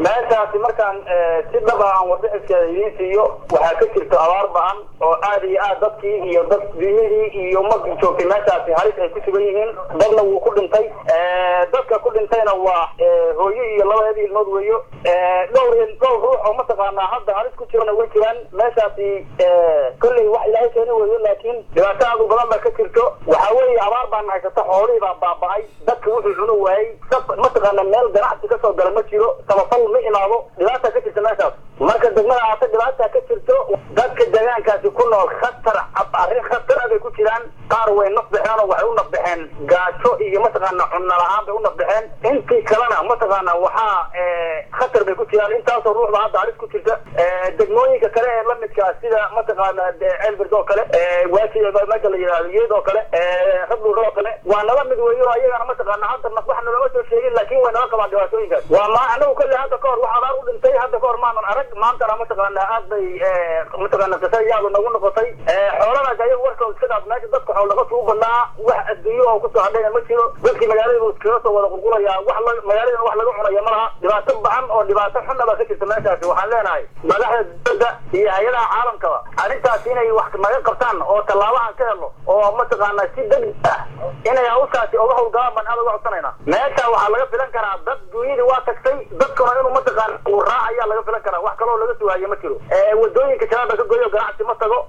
meeshaasi markaan si dhaba aan warbixiskeeda idiin siiyo waxaa ka jirto abaar ba-an oo aad iyo aad dadkii iyo dad dunyadii iyo umadii joogtay meeshaasi halis ay ku sugan yihiin dadna wuu ku dhintay dadka ku dhintayna waa hooyo iyo labadeeda ilmood weeyo dhowr dhowr ruux oo mataqaanaa hadda halis ku jirana way jiraan meeshaasi kolley wax ilaahay keeni weeyo laakiin dhibaato aad u badan baa ka jirto waxaa weeye abaar baan haysata xoolihii baa baaba'ay dadka wuxuu cunu waayey mataqaana meel ganacsi kasoo gala ma jiro samafal ma imaado dhibaata ka jirta meeshaas marka degmada aata dhibaata ka jirto dadka deegaankaasi ku nool khatar arrin khatar ah bay ku jiraan qaar way nafbaxeen oo waxay u nafbaxeen gaajo iyo mataqaana cunno la-aan bay u nafbaxeen intii kalena mataqaana waxaa khatar bay ku jiraan intaasoo ruuxda hadda halis ku jirta degmooyinka kale ee lamidkaa sida mataqaana ceelbird oo kale waaji meesha la yidhahdo yeed oo kale rabdhuur oo kale waa nala mid weeyo ayagana mataqaana hadda wax nalama soo sheegin laakin way nala qabaan dhibaatooyinkaas waa ma anagu kolle hadda kahor wax abaar u dhintay hadda kahor maanan arag maantana mataqaana aad bay mataqaana qisa yaadu nagu noqotay xooladaas ayagu warkooda iska dhaaf meesha dadka xool dhaqatu u badnaa wax adduunyo oo kusoo hadhayna ma jiro dadkii magaalada buu iskaga soo wada qulqulayaa wax la magaalada wax laga cunaya ma laha dhibaato bacan oo dhibaato xunna baa ka jirta meeshaasi waxaan leenahay madaxda dowladda iyo hay-adaha caalamkaba arrintaas inay wax naga qabtaan oo tallaabahan ka helno oo mataqaana si degdeg ah inay hawshaasi oga howlgalaan baan aad uga codsanayna meesha waxaa laga filan karaa dad duunyadii waa tagtay dadkuna inuu mataqaana uu raac ayaa laga filan karaa wax kaloo laga sugaayo ma jiro wadooyinka shabaabka ka goyo ganacsi ma tago